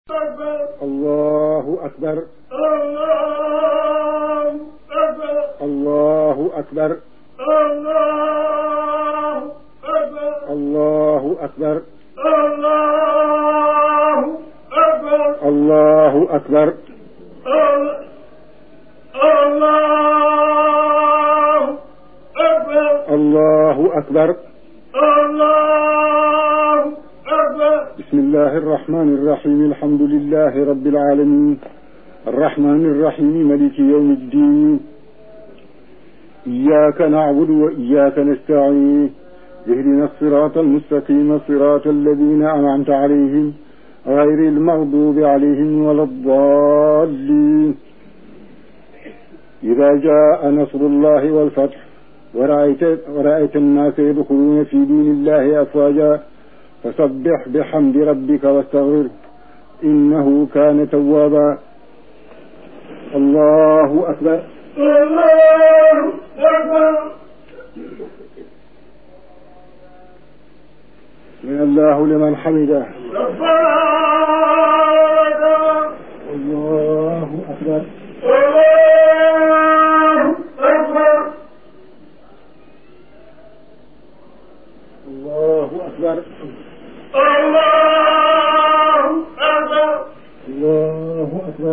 allahu akbar allahu akbar allahu akbar allahu akbar allahu akbar بسم الله الرحمن الرحيم الحمد لله رب العالمين الرحمن الرحيم ملك يوم الدين إياك نعبد وإياك نستعين اهدنا الصراط المستقيم صراط الذين أنعمت عليهم غير المغضوب عليهم ولا الضالين إذا جاء نصر الله والفتح ورأيت, ورأيت الناس يدخلون في دين الله أفواجا فسبح بحمد ربك واستغفره إنه كان توابا الله أكبر الله أكبر من الله لمن حمده ربنا الله أكبر الله أكبر الله أكبر الله أكبر الله أكبر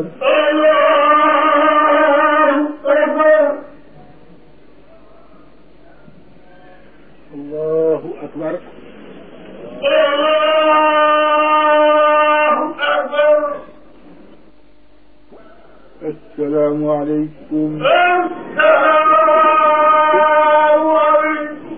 الله الله أكبر أكبر الله أكبر السلام عليكم السلام عليكم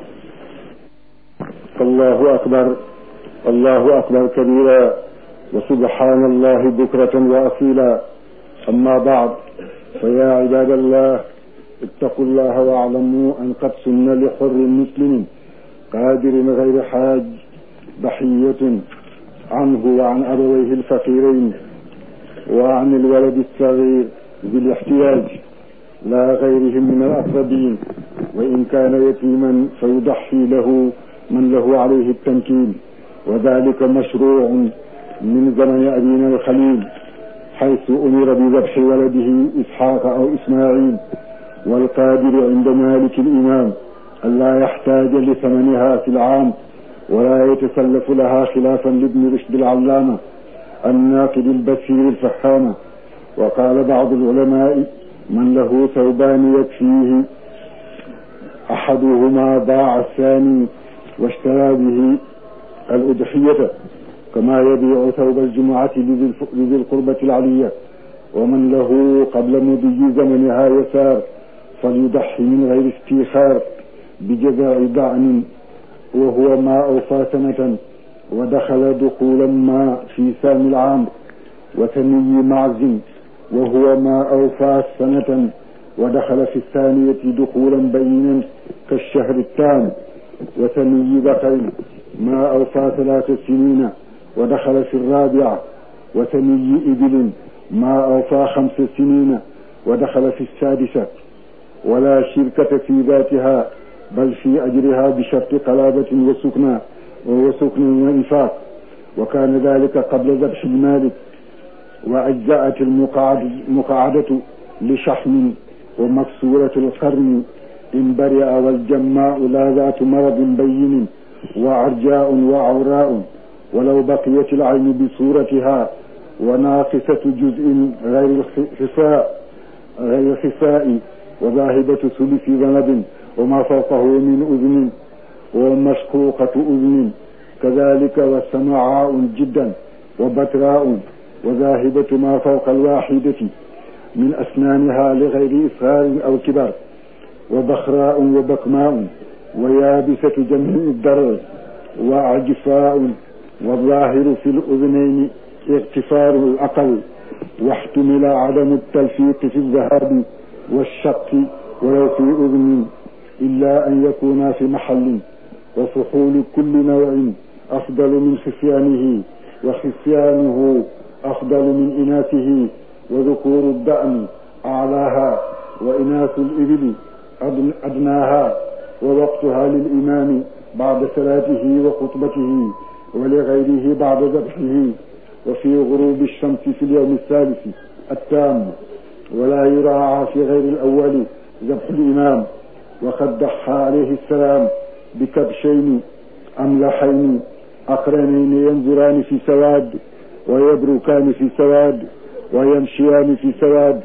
الله أكبر الله أكبر كبيرا وسبحان الله بكرة وأصيلا أما بعد فيا عباد الله اتقوا الله واعلموا أن قد سن لحر مسلم قادر غير حاج ضحية عنه وعن أبويه الفقيرين وعن الولد الصغير ذي الاحتياج لا غيرهم من الأقربين وإن كان يتيما فيضحي له من له عليه التمكين وذلك مشروع من زمن أبينا الخليل حيث أمر بذبح ولده إسحاق أو إسماعيل والقادر عند مالك الإمام ألا يحتاج لثمنها في العام ولا يتسلف لها خلافا لابن رشد العلامة الناقد البصير الفحامة وقال بعض العلماء من له ثوبان يكفيه أحدهما باع الثاني واشترى به الأضحية كما يبيع ثوب الجمعة لذي القربة العلية ومن له قبل مضي زمنها يسار فليضحي من غير استيخار بجزاء ضعن وهو ما أوفى سنة ودخل دخولا ما في سام العام وثني معز وهو ما أوفى سنة ودخل في الثانية دخولا بينا كالشهر التام وثني بقر ما أوفى ثلاث سنين ودخل في الرابعة وثني إبل ما أوفى خمس سنين ودخل في السادسة ولا شركة في ذاتها بل في أجرها بشرط قلابة وسكنى وسكن وإنفاق وكان ذلك قبل ذبح المالك وأجزأت المقعدة لشحم ومكسورة القرن إن برئ والجماء لا ذات مرض بين وعرجاء وعوراء ولو بقيت العين بصورتها وناقصة جزء غير الخفاء غير الخفاء وذاهبة ثلث ذنب وما فوقه من أذن ومشقوقة أذن كذلك والسمعاء جدا وبتراء وذاهبة ما فوق الواحدة من أسنانها لغير إصغار أو كبر وبخراء وبكماء ويابسة جمع الدرع وعجفاء والظاهر في الأذنين اغتفار الأقل واحتمل عدم التلفيق في الذهاب والشق ولو في أذن إلا أن يكونا في محل وفحول كل نوع أفضل من خفيانه وخفيانه أفضل من إناثه وذكور الدأن أعلاها وإناث الإبل أدناها ووقتها للإمام بعد صلاته وخطبته ولغيره بعد ذبحه وفي غروب الشمس في اليوم الثالث التام ولا يراعى في غير الأول ذبح الإمام وقد ضحى عليه السلام بكبشين أملحين أقرنين ينظران في سواد ويبركان في سواد ويمشيان في سواد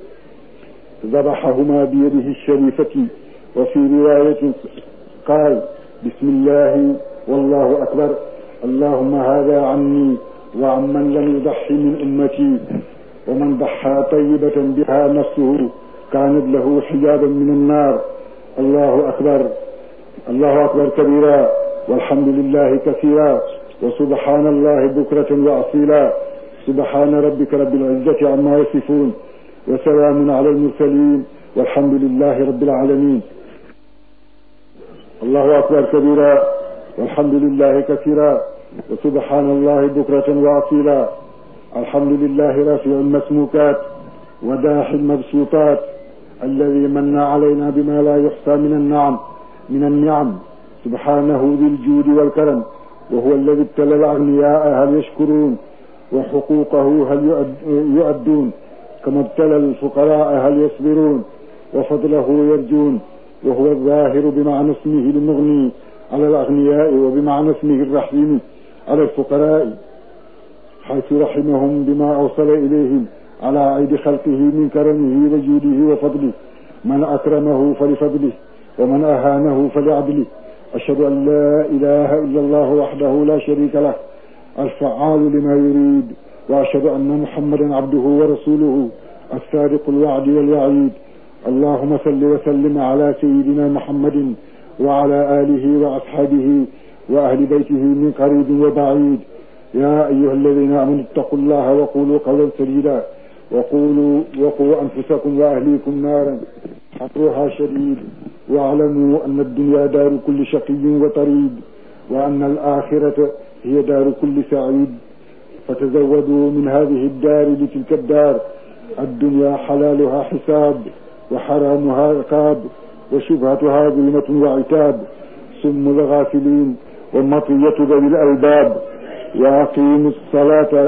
ذبحهما بيده الشريفة وفي رواية قال بسم الله والله أكبر اللهم هذا عني وعمن لم يضحي من أمتي ومن ضحى طيبة بها نفسه كانت له حجابا من النار الله أكبر الله أكبر كبيرا والحمد لله كثيرا وسبحان الله بكرة وأصيلا سبحان ربك رب العزة عما يصفون وسلام على المرسلين والحمد لله رب العالمين الله أكبر كبيرا والحمد لله كثيرا وسبحان الله بكرة وأصيلا الحمد لله رافع المسموكات وداح المبسوطات الذي من علينا بما لا يحصى من النعم من النعم سبحانه ذي الجود والكرم وهو الذي ابتلى الأغنياء هل يشكرون وحقوقه هل يؤدون كما ابتلى الفقراء هل يصبرون وفضله يرجون وهو الظاهر بمعنى اسمه المغني على الأغنياء وبمعنى اسمه الرحيم على الفقراء حيث رحمهم بما أوصل إليهم على عيد خلقه من كرمه وجوده وفضله من أكرمه فلفضله ومن أهانه فلعدله أشهد أن لا إله إلا الله وحده لا شريك له الفعال لما يريد وأشهد أن محمدا عبده ورسوله الصادق الوعد والوعيد اللهم صل وسلم على سيدنا محمد وعلى آله وأصحابه وأهل بيته من قريب وبعيد يا أيها الذين آمنوا اتقوا الله وقولوا قولا سديدا وقولوا وقوا أنفسكم وأهليكم نارا حطرها شديد واعلموا أن الدنيا دار كل شقي وطريد وأن الآخرة هي دار كل سعيد فتزودوا من هذه الدار لتلك الدار الدنيا حلالها حساب وحرامها عقاب وشبهتها ظلمة وعتاب سم الغافلين ومطية ذوي الألباب وأقيموا الصلاة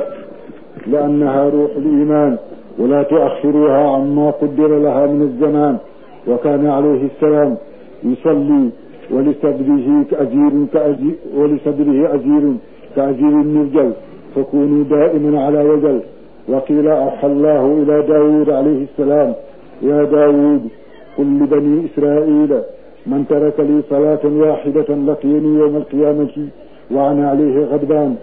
لأنها روح الإيمان ولا تؤخروها عما قدر لها من الزمان وكان عليه السلام يصلي ولصدره كأجير كأجير ولصدره أجير كأجير المرجل فكونوا دائما على وجل وقيل أوحى الله إلى داود عليه السلام يا داود قل لبني إسرائيل من ترك لي صلاة واحدة لقيني يوم القيامة وأنا عليه غضبان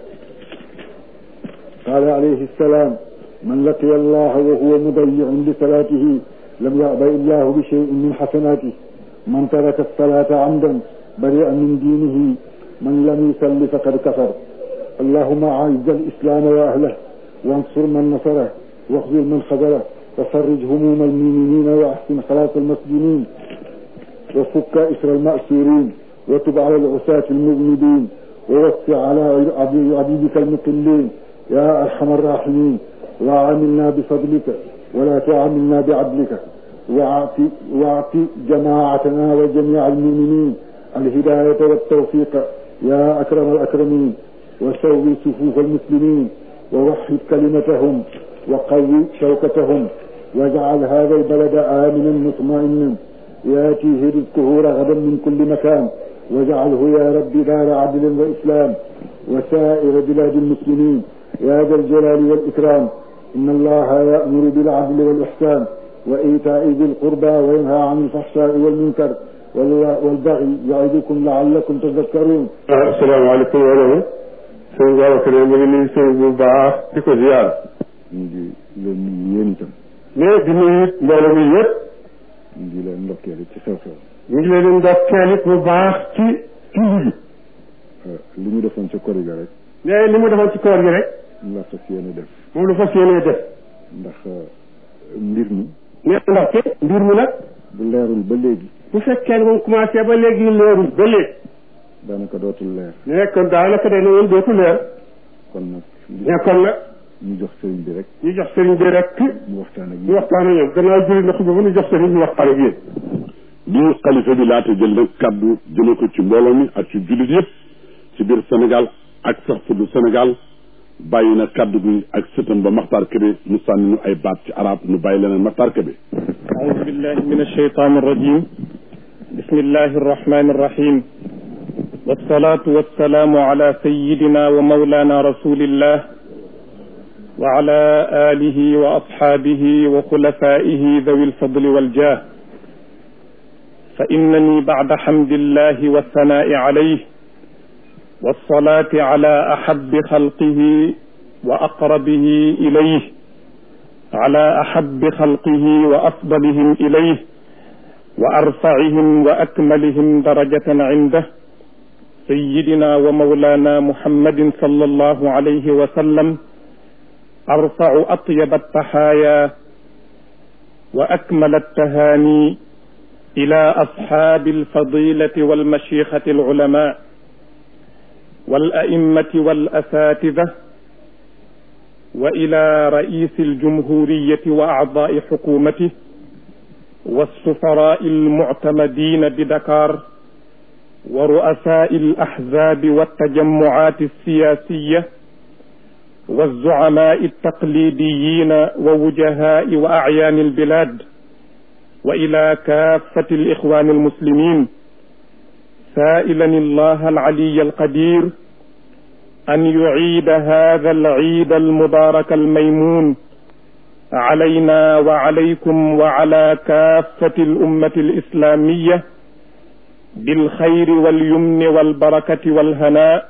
قال عليه السلام من لقي الله وهو مضيع لصلاته لم يأبى الله بشيء من حسناته من ترك الصلاة عمدا بريئا من دينه من لم يصل فقد كفر اللهم أعز الإسلام وأهله وانصر من نصره واخذل من خذله وفرج هموم المؤمنين وأحسن خلاص المسجونين وفك إسر المأسورين وتب على العصاة المذنبين ووسع على عبيدك المقلين يا أرحم الراحمين وعاملنا بفضلك ولا تعاملنا بعدلك واعط واعط جماعتنا وجميع المؤمنين الهداية والتوفيق يا أكرم الأكرمين وسوي صفوف المسلمين ووحد كلمتهم وقوي شوكتهم واجعل هذا البلد آمنا مطمئنا ياتيه رزقه رغدا من كل مكان واجعله يا رب دار عدل وإسلام وسائر بلاد المسلمين يا ذا الجلال والإكرام إن الله يأمر بالعدل والإحسان وإيتاء ذي القربى وينهى عن الفحشاء والمنكر والبغي يعظكم لعلكم تذكرون السلام عليكم ورحمة sëñ Babacar ñu ngi nuyu sëñ bu baax di ko ziar. ñu ngi leen nuyu yéen itam. mais di nuyu mbooloo mi yëpp. ñu ngi leen ndokkeel ci xew-xew. ñu ngi leen di ndokkeel it bu baax ci tund bi. li ñu defoon ci kor gi rek. mais li mu defoon ci koor gi rek. la fas yéene def. moom la fas yéene def. ndax mbir mi. mais ndaxte mbir mi nag. bu leerul ba léegi. bu fekkee ne moom commencé ba léegi leerul ba léegi. daanaka dootul leer. mais kon daanaka day ne woon dootul leer. kon nag. mais kon nag. ñu jox sëriñ bi rek. ñu jox sëriñ bi rek. mu waxtaan ak ñu waxtaan ak ñoom gannaaw julli na xuba ba ñu jox sëriñ bi waxtaan ak yéen. bi xalifa bi laata jël nag kaddu jëme ko ci mbooloo mi ak ci jullit yëpp ci biir Sénégal ak sax fu du Sénégal bàyyi na kaddu gi ak sëtam ba Maxtaar Kébé mu sànni nu ay baat ci arab nu bàyyi leneen Maxtaar Kébé أعوذ بالله من الشيطان الرجيم بسم الله الرحمن الرحيم والصلاة والسلام على سيدنا ومولانا رسول الله وعلى آله وأصحابه وخلفائه ذوي الفضل والجاه فإنني بعد حمد الله والثناء عليه والصلاة على أحب خلقه وأقربه إليه على أحب خلقه وأفضلهم إليه وأرفعهم وأكملهم درجة عنده سيدنا ومولانا محمد صلى الله عليه وسلم أرفع أطيب التحايا وأكمل التهاني إلى أصحاب الفضيلة والمشيخة العلماء والأئمة والأساتذة وإلى رئيس الجمهورية وأعضاء حكومته والسفراء المعتمدين بدكار ورؤساء الأحزاب والتجمعات السياسية والزعماء التقليديين ووجهاء وأعيان البلاد وإلى كافة الإخوان المسلمين سائلا الله العلي القدير أن يعيد هذا العيد المبارك الميمون علينا وعليكم وعلى كافة الأمة الإسلامية بالخير واليمن والبركة والهناء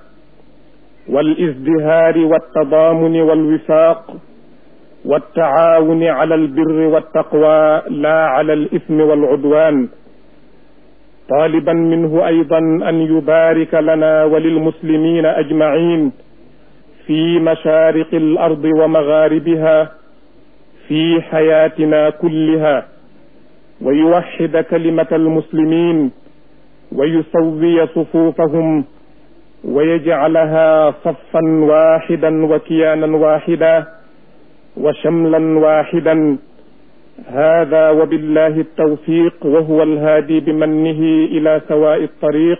والازدهار والتضامن والوفاق والتعاون على البر والتقوى لا على الإثم والعدوان طالبا منه أيضا أن يبارك لنا وللمسلمين أجمعين في مشارق الأرض ومغاربها في حياتنا كلها ويوحد كلمة المسلمين ويسوي صفوفهم ويجعلها صفا واحدا وكيانا واحدا وشملا واحدا هذا وبالله التوفيق وهو الهادي بمنه إلى سواء الطريق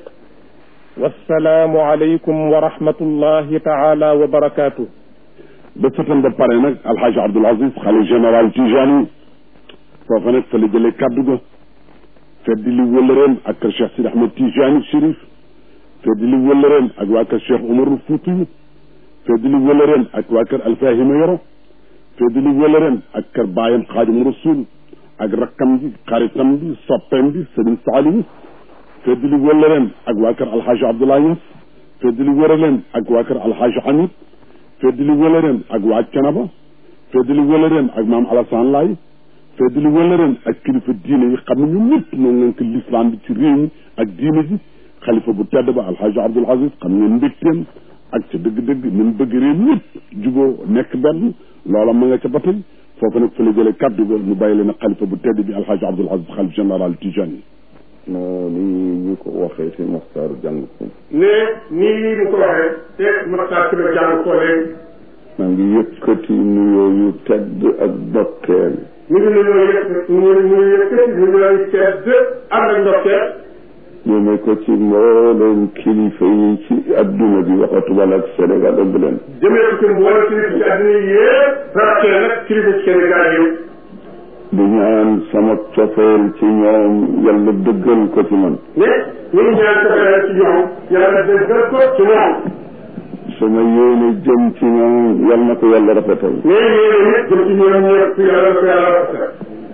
والسلام عليكم ورحمة الله تعالى وبركاته ba sëtam ba pare nag alxaaji Abdul Aziz xale général Tijani foofa nag fa la jëlee kaddu ga feddi li wëllëreem ak kër Cheikh Sidi Ahmed Tijani Chérif feddi li wëllëreem ak waa kër Cheikh Umarul Fuuti feddi li wëllëreem ak waa kër Alfahima Yoro feddi li wëllëreem ak kër baayam Xaadim Rasul ak rakkam bi xaritam bi soppeem bi Sëriñ Saalihu feddi li wëllëreem ak waa kër alxaaji Abdoulaye Niass feddi li wëllëreem ak waa kër alxaaji Hamid feddi li wëllëreem ak waa Canaba feddi li wëllëreem ak maam Alassane Laye feddi li wëllëreem ak kilifa diine yi xam ne ñu ñëpp ñoo ngeen ko l'islam bi ci réew mi ak diine ji xalifa bu tedd ba alxaaji Abdul Aziz xam ngeen mbégteem ak ca dëgg-dëgg ni mu bëgg réew ñëpp juboo nekk benn loola ma nga ca ba tey foofu nag fa la jëlee kaddu ga mu bàyyi leen ak xalifa bu tedd bi alxaaji Abdul Aziz xalif général Tijani moo ni ñu ko waxee si Maxtaar jàng ko ne nii mu ko waxee te Maxtaar Kébé jàng ko léegi maa ngi yëkkati nuyoo yu tedd ak dokkeel mi ngi nuyoo yëpp mu ngi mu ngi yëkkati nuyoo yu tedd ànd ak ndokkeel jëme ko ci mbooleem kilifa yi ci adduna bi waxatu wala ak Sénégal ëmb leen jëmee ko ci mboolem kilifa ci àddina yëpp rawatina nag kilifa ci Sénégal yëpp di ñaan sama cofeel ci ñoom yàlla dëggal ko ci man ne ñu ngi ñaan cofeel ci ñoom yàlla dëggal ko ci ñoom sama yéene jëm ci ñoom yal na ko yàlla rafetal ne yéene nit jëm ci ñoom ñëpp yàlla ko yàlla rafetal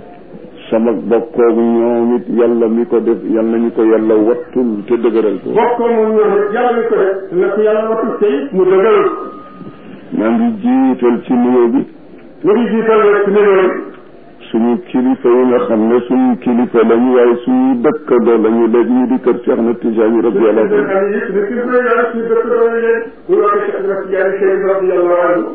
sama bokkoog ñoom it yàlla mi ko def yal nañu ko yàlla wattul te dëgëral ko bokk moom ñoom it yàlla mi ko def na ko yàlla wattul tey mu dëggal maa ngi jiital ci nuyoo bi ñu ngi jiital rek ci nuyoo bi suñu kilifa yi nga xam ne suñu kilifa lañu waaye suñu dëkkandoo lañu léegi ñu di kër Cheikh na Tijaani radiyallahu anhu xam yi ne ci bëre yàlla suñu dëkk doon leen ñu wax Cheikh Ahmed Tidiane Chérif radiyallahu anhu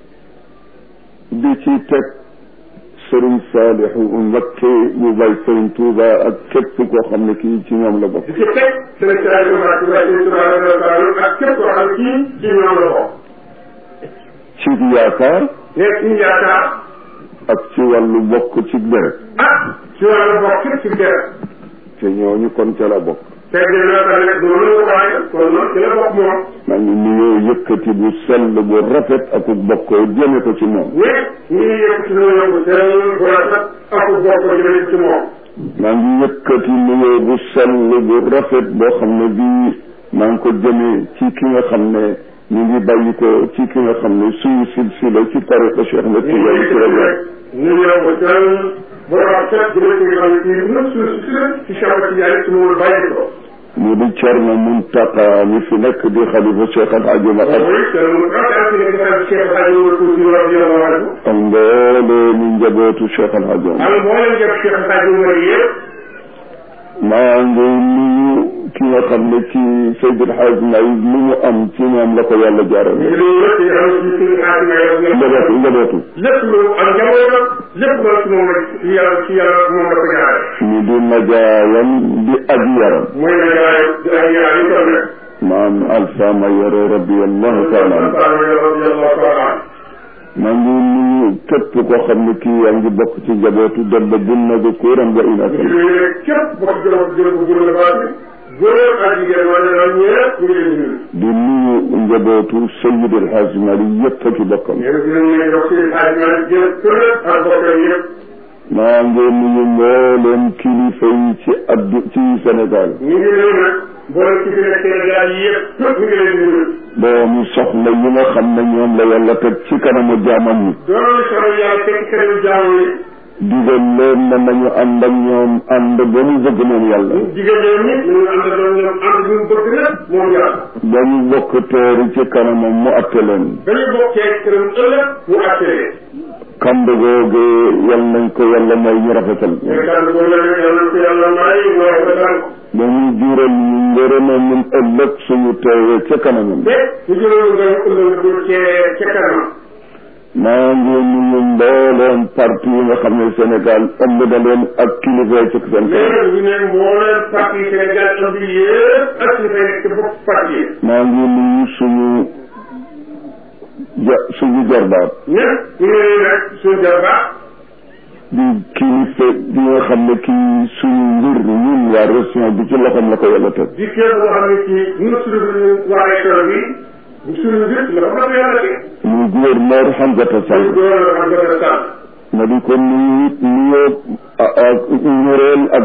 di ci teg Sëriñ Saalihu Mbakke mu bay Sëriñ Tuuba ak képp koo xam ne kii ci ñoom la bokk di ci teg seen caay yu baax yi waaye seen tubaab radiyallahu ak képp koo xam ne kii ci ñoom la bokk ci yaakaar nekk ci yaakaar ak ci wàllu bokk ci deret ah ci wàllu bokk ci deret te ñooñu kon ca la bokk fekk na ka nekk noonu la ko waxee kon noonu ci la bokk moom maa ngi nuyoo yëkkati bu sell bu rafet ak bokkoo jëme ko ci moom ñëpp ñu ngi yëkk ci nuyoo bu sell bu rafet ak bu bokk jëme ci moom maa ngi yëkkati nuyoo bu sell bu rafet boo xam ne bii maa ngi ko jëme ci ki nga xam ne ñu ngi bàyyi ko ci ki nga xam ne suñu silsila ci tariqa Cheikh na Tidiane ci la bokk nuyoo bu sell bu rafet jëme ci nga xam ne kii nëpp suuf si ci Cheikh Tidiane ci moom bàyyi ko mu di Thierno Mountakha mi fi nekk di xalifa Cheikh Al Hadj Omar ak mooy Thierno Mountakha fi nekk di Cheikh El Hadj Omar Fouti radiyallahu anhu ak mboolee ni njabootu Cheikh Al Hadj Omar ak mboolem jëf Cheikh El Hadj Omar yëpp maa ngi nuyu ki nga xam ne ci Seydil Hadj Malick lu mu am ci moom la ko yàlla ñu jaarale ngi lay yëpp di xam ci suñu xaatima njabootu njabootu lépp lu am njabootam lépp loolu ci moom la ci yàlla ci yàlla moom la ko jaaree ñu di najaayam di aj yaram mooy na jaay di ay yaay yi tam rek maam Alpha Mayoro radiyallahu taala anhu radiyallahu taala anhu maa ngi nuyu képp koo xam ne kii yaa ngi bokk ci njabootu Demba Bunna ba Kóoram ba Ina ñu Sall ngi rek képp bokk jëloon jël ko gën a baati góor ak jigéen wala daal ñëpp ñu ngi leen di nuyu di nuyu njabootu Seydi El Hadj Malick yëpp ak i bokkam yéen dinañ leen jox seen xaaj ma jël kër ak bokkam yëpp maa ngi nuyu mbooleem kilifa yi ci addu ci Sénégal ñu ngi nuyu nag boole ci fi nekk Sénégal yi yëpp ñu ngi leen di nuyu doomu soxla yi nga xam ne ñoom la yàlla teg ci kanamu jaamam ñi doon soxla yàlla fekk keneen jaamu yi digal leen ne nañu ànd ak ñoom ànd ba mu bëgg moom yàlla jigéen ñoom ñi ñu ngi ànd doon ñoom ànd ñu bëgg nag moom yàlla ba ñu bokk teeru ci kanamam mu atte leen dañu bokkee këram ëllëg mu attee kamb googu yal nañ ko yàlla may ñu rafetal mais kàddu boobu la nag yàlla ko yàlla may mu rafetal ko ba ñu jural ñu ngërëma ñun ëllëg suñu teewee ca kanamam te ñu jëloon nga ëllëg du cee ca kanam maa ngi nuyu mbooleem parti yi nga xam ne Sénégal ëmb na leen ak kilifa yi ci seen mais kanam ñu ne mbooleem parti yi Sénégal am bi yëpp ak ñu fay nekk ci bopp parti yi maa ngi nuyu suñu ja suñu jarbaat ñëpp ñu ngi leen nag suñu jarbaat di kilifa bi nga xam ne kii suñu mbir ñun waa région bi ci loxoom la ko yàlla teg di képp boo xam ne ci ñun suñu waa région bi bu suñu mbir la ko dafa yàlla teg muy gouverneur Hamzata suñu Sall góor la xam dafa sàll ma di ko nuyu it nuyoo ak ñoreel ak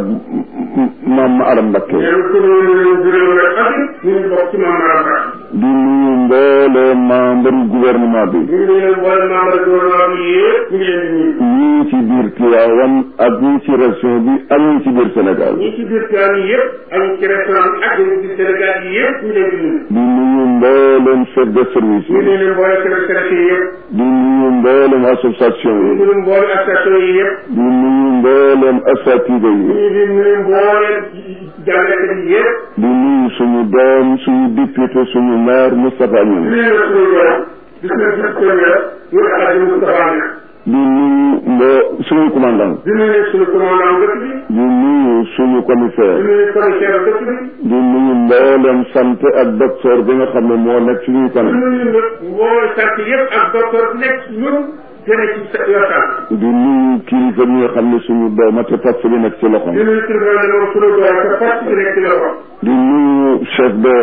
maam Aram Mbakke ñeen ko ñu ñu juróom rek ak ñu ngi bokk ci maam Maram Ba di nuyu mboole membre gouvernement bi ñu ngi leen boole membre gouvernement bi yëpp ñu ngi leen di nuyu ñii ci biir Tiwaawan ak ñii ci région bi ak ñii ci biir Sénégal ñi ci biir Tiwaawan yi yëpp ak ñi ci restaurant bi ak ñi ci Sénégal yi yëpp ñu leen di nuyu di nuyu mbooleem chef de service ñu ngi yi leen boole secrétaire yi yëpp di nuyu mbooleem association ñu ngi yi leen boole association yi yëpp di nuyu mbooleem asatida ñu yi ngi leen nuyu boole jàngalekat yi yëpp di nuyu suñu doom suñu député suñu maire Moustapha ñu Niass ngi leen suñu doom gis nga gis première ñu Alhaji Moustapha Niass di nuyu mboo suñu commandant di nuyu suñu commandant dëkk bi di nuyu suñu di commissaire nuyu commissaire dëkk bi di nuyu mbooleem santé ak docteur bi nga xam ne moo nekk suñuy di kanam nuyu nag mboole sant yëpp ak docteur bi nekk ñun gën a ci sa yor sant di nuyu kilifa bi nga xam ne suñu dooma te fas bi nekk ci loxoom di nuyu kilifa ne moom suñu doom te fas bi nekk ci loxo di nuyu chef de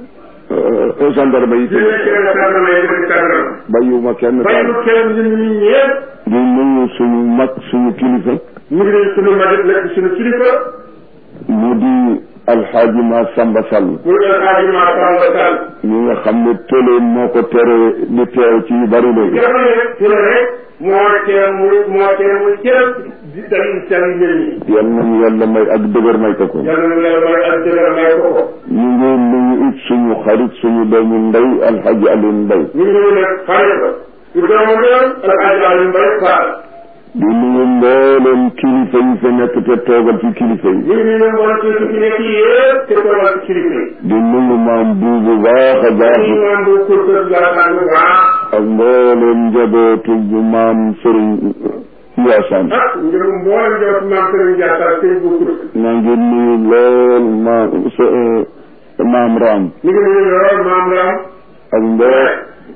euh, gendarme yi di nuyu chef de gendarme yi di gendarme bàyyiwuma kenn bàyyi daal lu kenn ñun ñi ñëpp di nuyu suñu mag suñu kilifa ñu ngi leen suñu mag nekk suñu kilifa mu di alxaaji ma Samba Sall muy El Hadji Massamba Sall mi nga xam ne télé moo ko tere di teew ci yu bari léegi nga xam ne rek ci la rek moo tee muy moo tee muy jël di dalil seen mbir yi yal nañu yàlla may ak dëgër may ko ko yàlla na yàlla may ak dëgër may ko ko ñu ngi nuyu it suñu xarit suñu doomu ndey alxaaji Alioune Mbaye ñu ngi nuyu nag xale ba su doomu doon El Hadji Aliou Mbaye Fall di nuyu mbooleem kilifa yi fa nekk te toogal ci kilifa yi ñu ngi nuyu mboolem ci ci nekk yëpp te toogal ci kilifa yi di nuyu maam buubu baax a baax ñu ngi bu kurkër Ndiassane bu baax ak mbooleem njabootu bu maam sëriñ Ndiassane ak ngir mboolem jot maam Serigne Ndiassane sëñ bu kurkër maa ngi nuyu lool maam sa maam Ram ñu ngi nuyu lool maam Ram ak mboo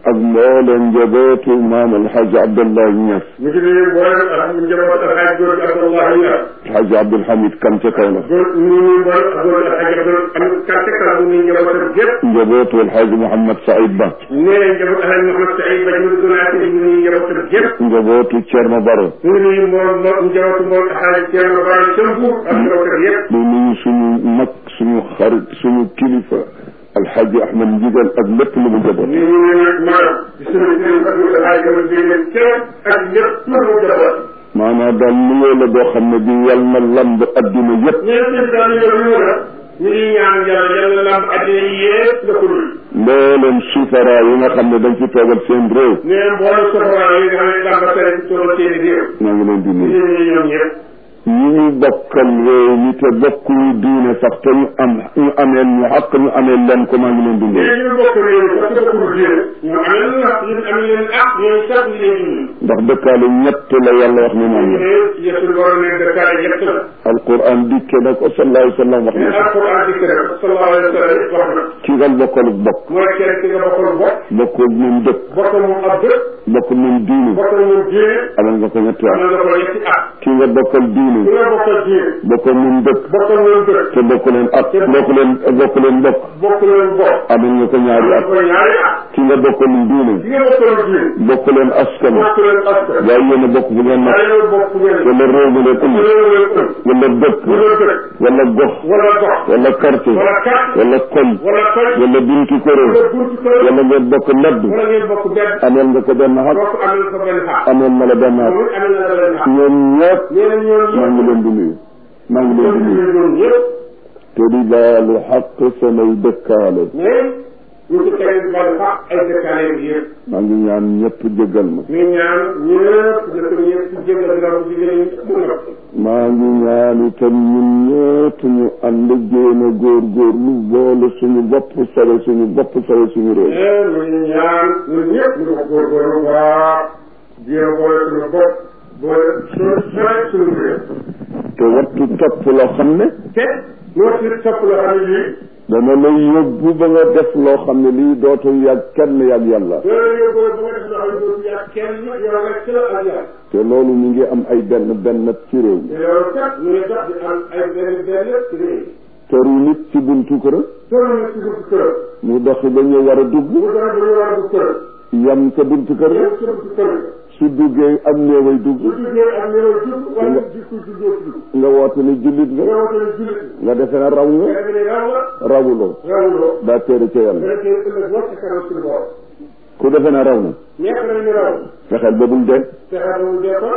ak mbooleem njabootu maam alxaaji abdallah ñas ñu ngi nuyu mboolem alhamdu njaboot alxaaj góor gi Abdallah Ñas alxaaji abdulhamid kan ca kaw la góor ñu ngi nuyu mboolem góor gi alxaaj Abdul Hamid Kan ca kaw ñu njabootam gépp njabootu alxaaji mouhamad saïd ba nee njaboot alxaaj Mouhamad Saïd ba ci donaati ñu nuyu njabootam gépp njabootu cerno baro ñu ngi nuyu mbool mbool njabootu mbool alxaaj Ceerno Bara ca Mbuur ak njabootam yépp di nuyu suñu mag suñu xarit suñu kilifa alxaaji ahmad njigal ak lépp lu mu njaboot ñu ngi nuyu nag maanaam di suñu sëriñ ak alxaaj Amadou Dieng Thiel ak lépp lu mu njaboot maanaam daal nuyoo la boo xam ne bi yal na lamb adduna yépp ñeen sëñ daal ñu ñu ñu ñu ngi ñaan yàlla yàlla lamb addina yi yépp la ko dul mbooleem sufara yi nga xam ne dañ ci toogal seen réew nee mboolem soxla yi nga xam ne lamba tere ci tool seen i réew maa ngi leen di ñu nuyu ngi ñoom ñëpp ñi ñu bokkal réew mi te bokkuñu diine sax te ñu am ñu ameel ñu xaq ñu ameel leen ko maa ngi leen di nuyu léegi ñu bokk réew mi parce que bokkul diine ñu amee leen wax ñu amee leen ak ñooy sax ñu leen dund ndax dëkkaale ñett la yàlla wax ne ñu moom la ne yesul borom ne dëkkaale ñett la alquran dikke na ko sallallahu alayhi wa sallam wax mais na ko alquran dikk rek sallallahu alayhi wa sallam wax na ki nga bokkaluk bokk mooy kenn ki nga bokkal bokk bokkul moom dëkk bokkal moom ab dëkk bokkul moom diine bokkal moom diine amal nga ko ñetti am at na nga ko ñetti at ki nga bokkal diine ki nga bokkal diine bokkal moom dëkk bokkal moom dëkk te bokku leen at bokku leen bokku leen bokk bokk leen bokk amal nga ko ñaari am at ko ñaari at ki nga bokkal diine ki nga bokkal diine bokku leen askan bokk leen askan waaye yéen a bokk fu ngeen nekk waaye yow bokk ngeen wala réew mi leen ëmb réew leen ëpp wala dëkk wala dëkk wala gox wala gox wala quartier wala kat wala koñ wala koñ wala buntu kuréel wala buntu kër wala ngeen bokk nedd wala ngeen bokk benn ameel nga ko benn xaq bokk amel ko benn xaar ameel na la benn xaq moom amel na la benn xaar ñoom ñëpp nee na ñoom maa ngi leen di nuyu maa ngi leen di nuyu ñoom ñoom ñëpp te di baalu xaq samay dëkkaale mais ñu ci tege di bal xaq ay dëkkaale bi yëpp maa ngi ñaan ñëpp jéggal ma ñu ñaan ñëpp dëkk ñëpp ci jégal dina ko ci gën a mu noppi maa ngi ñaan itam ñun ñëpp ñu ànd jéem a góorgóorlu boole suñu bopp sore suñu bopp sore suñu réew mais mu ngi ñaan ñun ñëpp ñu ko góorgóorlu waa jéem boole suñu bopp boole suñu sore suñu réew te wattu topp loo xam ne te ñoo ci topp la xam ne lii dana lay yóbbu ba nga def loo xam ne lii dootul yàgg kenn yàgg yàlla loolu yëpp ba nga def loo xam ne dootu yàgg kenn yow rek la ak yàlla te loolu mi ngi am ay benn benn ci réew mi te loolu kat ñu ngi tax di am ay benn benn ci réew teru nit ci buntu kër toll na ci buntu kër mu doxi ba ñu war a dugg mu dara ba ñu war a dugg kër yam ca buntu kër yow ci buntu kër su duggee am néeway dugg bu duggee ak néew jub wala jikko juddoo ci dugg nga woote ni jullit nga nga woote ne jullit nga defe ne raw nga nga defe ne raw la rawuloo rawuloo daa téere ca yàlla nga dee ëllëg wax ci kanam suñu borom ku defe ne raw na nekk nañ ñu raw fexeel ba bul dee fexe ba mu dee ko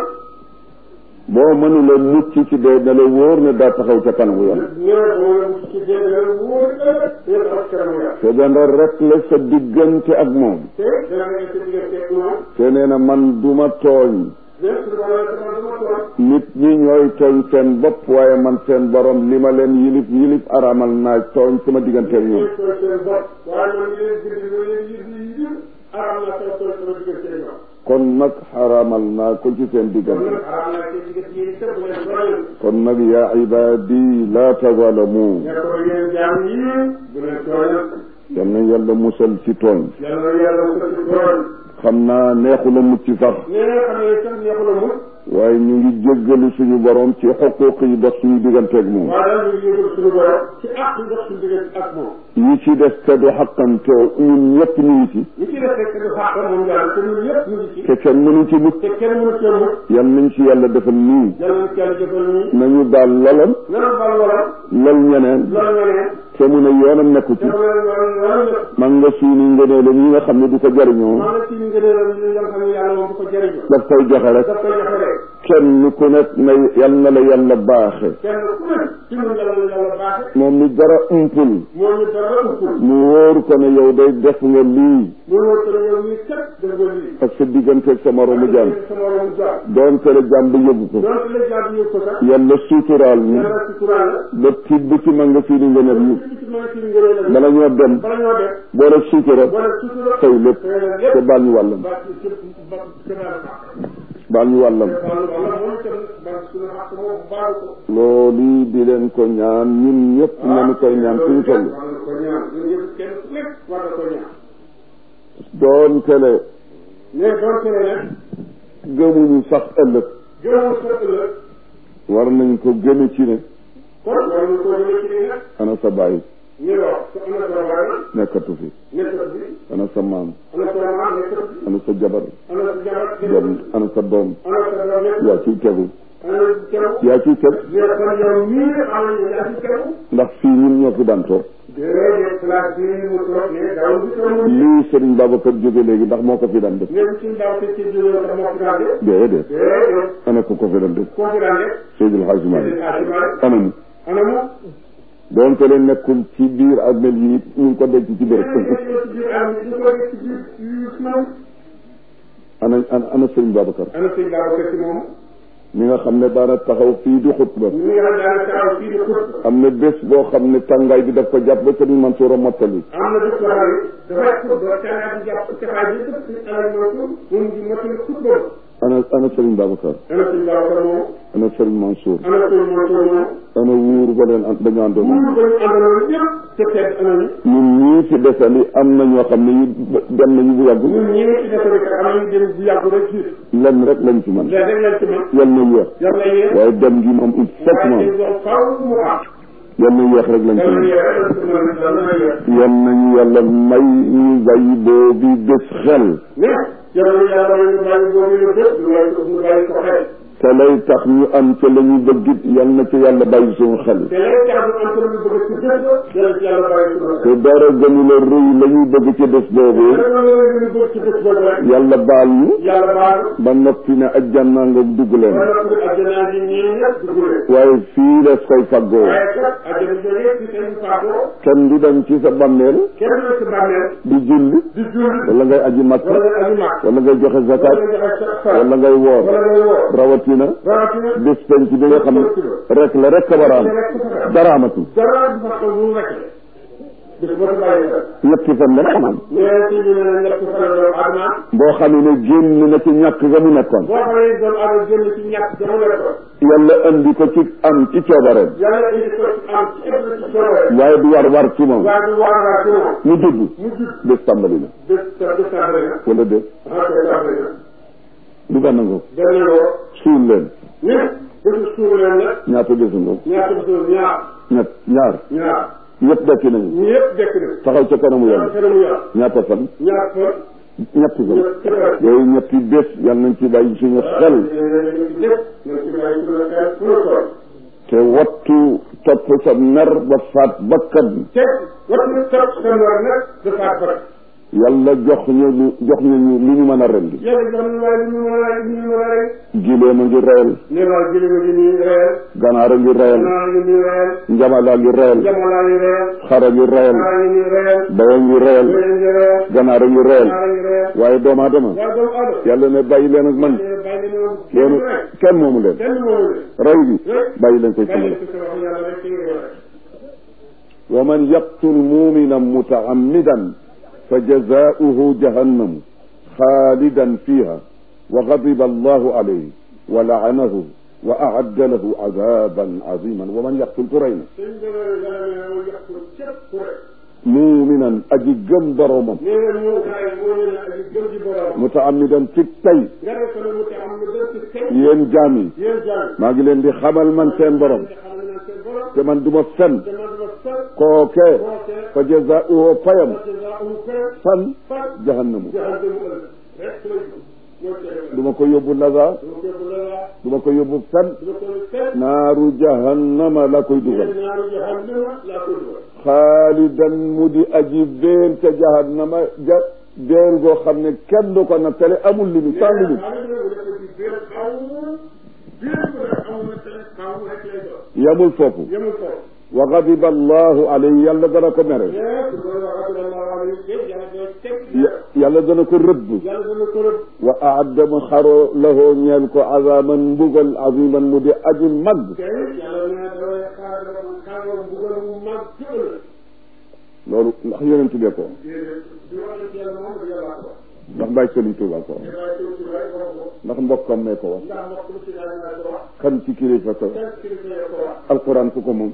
boo mënula mucc ci dee na la wóor ne daa taxaw ca kanamu yàlla ñëw moom ci dee la wóor ëllëg ñu taxaw ci kanam yàlla te dana rek la sa diggante ak moom te dana nekk sa diggante ak moom te nee na man duma tooñ lépp suñu borom sama dama toog nit ñi ñooy tooñ seen bopp waaye man seen borom li ma leen yilif yilif aramal naa tooñ sama diggante ak ñoom ñu tooñ seen bopp waaye man li leen bind lu leen yi yi yi aram na sa tooñ sama diggante ak ñoom kon nag xaramal naa ko ci seen kon diggante nag aram na seen diggante yi sëpp leen royal kon nag yaa ibaadi laa tazalamu ne ko yéen jaam yi bu leen tooñal yal na yàlla musal ci tooñ yàlla na yàlla sa ci tooñ xam naa neexu la mucc sax nee na xam ne sax neexu la mu waaye ñu ngi jéggalu suñu borom ci xuquuq yi dox suñu digganteeg moom waaye daal ñu ngi yëgal suñu borom ci àq yi dox suñu diggante ak moom yi ci des te du xaqam te ñun ñëpp ñu ngi ci li ci def rek du xàq moom yàlla te ñun ñëpp ñu ngi ci te kenn mënu ci mucc te kenn mënu cee mucc yal nañ ci yàlla defal nii yàlla na ci yàlla jëfal nii nañu daal lolam nana bal wala lol ñeneen loolu nga ne te mu ne yoonam nekku ci dafa leen yoon yoon nekk man nga suuni ngëneelam yi nga xam ne du ko jariñoo maa ngi ci ñu ngëneelam yi nga xam ne yàlla moom du ko jëriñoo daf koy joxe rek daf koy joxe rek kenn ku nekk na yal na la yàlla baaxe kenn ku nekk ci ñun yàlla la yàlla baaxe moom mi dara umpul moo ñu dara ëppul mu wóor ko ne yow day def nga lii mu wóor ko ne yow mii kat def nga lii ak sa digganteeg sa moromu jaam sa moromu jaam doonte la jaam ba yëgu ko donc la jaam yëg ko sax yàlla suuturaal ñu yàlla ci kuraan la ba tibb ci ma nga suuni ngëneel yi ci ci mën ci ngëneelam bala ñoo dem bala ñoo def boo def suutura boo def sutura tey lépp te te lépp baal ñu wàllam ba ci ci ba ci baal ko baal ñu wàllam baal wala moom itam ba suñu xaq moom baal ko loolu di leen ko ñaan ñun ñëpp nañu koy ñaan suñu toll war na ko ñaan ñun ñëpp kenn ku nekk war na ko ñaan doon tele ne doon tele nag gëmuñu sax ëllëg gëmoo sa ëllëg war nañ ko gëme ci ne kon war ñu ko jëlee ci nii nag ana sa baay ñu wax sa ana sa waay nekkatu fi nekkat bi ana sa maam ana sa maam nekkat bi ana sa jabar ana sa jabar doom ana sa doom ana sa doom nekk yaa ciy tegu ana teew yaa ciy teg yow kon yow mii am nañu yaa ci teew ndax fii ñun ñoo fi daan toog déedéet place bii mu toog ne daaw bi toog lii Serigne Babacar jóge léegi ndax moo ko fi daan def léegi suñu daaw te ci jógee sax moo fi daan def déedéet déedéet ana ko ko fi daan def koo fi daan def Seydil Hadji Malick ana mu ana mu doon te leen nekkul ci biir ak mel yi ñu ngi ko denc ci béréb ci biir am ñu ko def ci biir yu suñu ana ana ana Serigne Babacar ana suñu daaw te ci moom mi nga xam ne daana taxaw fii di xutba ñu ngi xam daana taxaw fii di xut am na bés boo xam ne tàngaay bi daf ko jàpp ba Serigne Mansour a mottali am na bés boo xam ne dafay xut ba tàngaay bi jàpp caxaay bi sëpp si alal mootu moom di motul xut boobu ana ana Serigne Babacar ana suñu daaw te moom ana Serigne Mansour ana suñu motul moom ana wuur ba leen an dañu àndoon mu ko ñu àndaloon yëpp te tedd ana ñu ñun ñii fi desali am na ñoo xam ne ñu dem nañu bu yàgg ñun ñi ngi ci defal ka am nañu dem bu yàgg rek ci lenn rek lañ ci man léegi rek lañ ci mën yal na yéex yàlla yéen waaye dem gi moom il faut que moom waaye dañ faaw mu am yal na yéex rek lañ ci yàlla man yéen rek lañ ci mën yàlla yéen yal nañu yàlla may ñu bàyyi boobu bés xel mais yàlla yàlla ñu bàyyi boobu ñu def ñu bàyyi ko ñu bàyyi ko xel te lay tax ñu am ca la ñu bëgg it yal na ci yàlla bàyyi suñu xel te lay tax ñu am ko ñu bëgg ci def yàlla ci yàlla bàyyi ko te dara gënu la rëy la ñuy bëgg ci bés boobu rek la ñu bëgg ci def boobu rek yàlla baal ñu yàlla baal ba noppi ne ajjana nga dugg leen wala ko àjjana ji ñii ñëpp dugg leen waaye fii la koy faggoo waaye kat àjjana jooju ci seen faatoo kenn du dem ci sa bàmmeel kenn du ci bàmmeel di julli di julli wala ngay aji makka wala nga aji màkk wala ngay joxe zakat wala nga joxe sa wala ngay woor wala ngay woo rawatina rawatina bés penc bi nga xam ne rek la rek a war a am dara amatul dara du fa xew bu rek bis boo ko bàyyi xel ñetti fan la xamaan ñeen ci ñu ne ñett fan doomu adama boo xamee ne génn na ci ñàkk ga mu nekkoon boo xamee doomu adama génn ci ñàkk jamono ko yàlla andi ko ci am ci coobareem yàlla indi ko ci am ci ëpp ci soobee waaye du war war ci moom waaye du war waa ci moom mu judd mu jub bés tàmbali na bés sa bés tàmbali na wala déet ok tàmbali na du gànna ngoo benn ngoo suul leen ni bésu suur leen nag ñaata bésu ngoo ñaata bésu ñaar ñett ñaar ñaar ñëpp dekki nañu ñu yëpp dekk na taxaw ca kanamu yàlla kanamu yàlla ñaata fan ñaar fan ñetti fan ñett fan yooyu ñetti bés yàlla nañ ci bàyyi suñu xel te wattu topp sa mer ba faat bakkan te wattu topp sa mer nag dafa fat yàlla jox ñu lu jox ñu lu ñu mën a rendi yàlla jox ñu waaye lu ñu mën a lu ñu mën a rey gileem a ngi reyal ne waa jëlima gi nii reyal ganaar a ngi reyal naa ngi nii reyal njamala ngi reyal jamono ngi reyal xar a ngi reyal naa ngi nii reyal baya ngi reyal bëy ngi reyal ganaar a ngi reyal naa ngi reyal waaye doomu aadama waa doomu aadama yàlla ne bàyyi leen ak man ne bàyyi leen moom loolu kenn rek kenn moomu leen kenn moomu leen rey bi bàyyi leen koy bàyyi sama ko sa wax yàlla rek ci nga rek wa man yaqtul muminan mutaammidan fa jazaauhu jahannamu xaalidan fiha wa gadiba allahu alayhi wa laanahu wa aadda lahu adaban aziman wa man yaqtul ku rey na sëñ bi yàlla ne moo yàq képp ku rek muminan aji gëm boromam nee na ñu xaay moo ñu ne aji gëm ci borom mutaammidan ci tey nga def ko ne mu te am lu gën ci tey yéen jaam yi yéen jàng maa ngi leen di xamal man seen borom te xam nañ seen borom te man du ma fen te man dama sal kooke kooke fa jazaauhu payam parce que daa amul kër fan fan jahannamu jaxal dem ëllëg rek la ñu moo ci du ma ko yóbbu laza dama ko bu la du ma ko yóbbu fen dama ko fekk naaru jahannama la koy dugal ñaaru jaxal dama laa ko dugal xaalidan mu di aji béer ca jahannama ja béer goo xam ne kenn du ko nattale amul li mu sans limite yamul foofu wa gadiba allahu alayhi yàlla dana ko mere yàlla dana ko rëbb wa aadda mu xaro lahoo ñeel ko azaman mbugal aziman mu di aji mag loolu ndax yonent bee ko ndax Baay Sëriñ Tuubaa ko ndax mbokkam mee ko wax kan ci kilifa ko alquran ku ko moom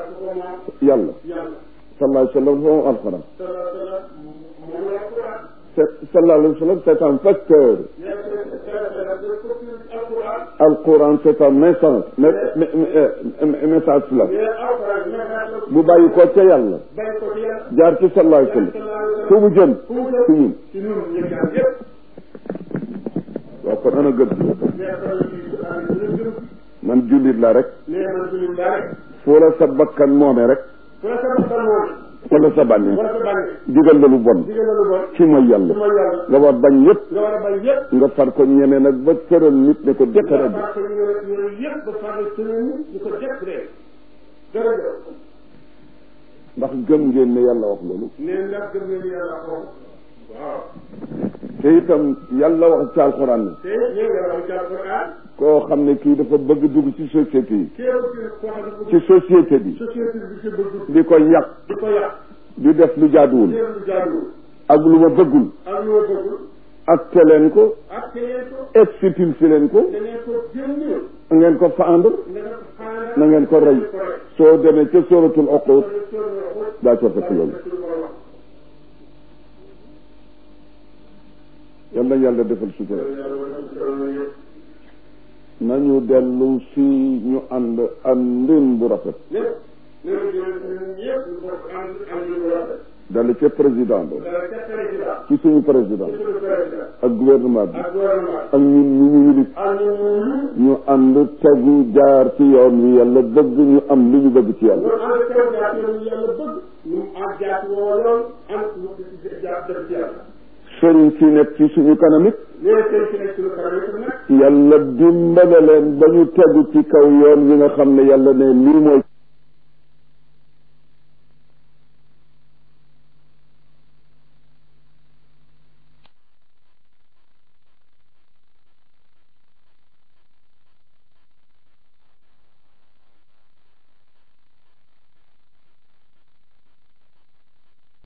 yàlla sallallahu alayhi wa sallam moom alquran c'est sallallahu alayhi wa sallam c'est un facteur nee na alquran alquran c'est un message me- me- me- message la nee na alquran message la bu bàyyi ko ca yàlla bay ko ci yàlla jaar ci sallallahu alayhi wa sallam fu mu jëm fu mu ci jëm ñun ci ñun ñu jaar yëpp waaw kon ana gëm nee na kon ci am ñu gëm man jullit la rek nee na man suñu daa rek foo la sa bakkan moome rek fu la sa bakkan moom wala sa bànneex wala sa bànne digal la lu bon digal la lu bon ci mooy yàlla ci mooy yàlla nga war bañ yëpp nga war a bañ yëpp nga far ko ñeme nag ba tëral nit ne ko jëkkëral bi parce que yooyu yëpp ba farle suñu nit ñu ko jëpp de jërëjëf ndax gëm ngeen ne yàlla wax loolu nee ndax gëm ngeen ni yàlla ko waaw te itam yàlla wax ci alxuraan ne te ñee nga wax ci alquran koo xam ne kii dafa bëgg dugg ci société yi kéew ci koo xam ne ci société bi société bi ci bëgg di ko yàq di ko yàq di def lu jaaduwul kéew lu jaaduwul ak lu ma bëggul ak lu ma bëggul ak te leen ko ak te leen ko expulsé leen ko da ngeen ko génne ngeen ko fendre nga def xaana na ngeen ko rey soo demee ca sóoratul uqud daa ko fekk loolu yal na yàlla defal sutura nañu dellu si ñu ànd àndin bu rafet dale ca président ba ci suñu président ak gouvernement bi ak ñun ñu ñu yilif ñu ànd tegu jaar ci yoon wi yàlla bëgg ñu am li ñu bëgg ci yàlla sëriñ si nekk ci suñu kanam it yàlla dimbale leen ba ñu tegu ci kaw yoon wi nga xam ne yàlla ne lii mooy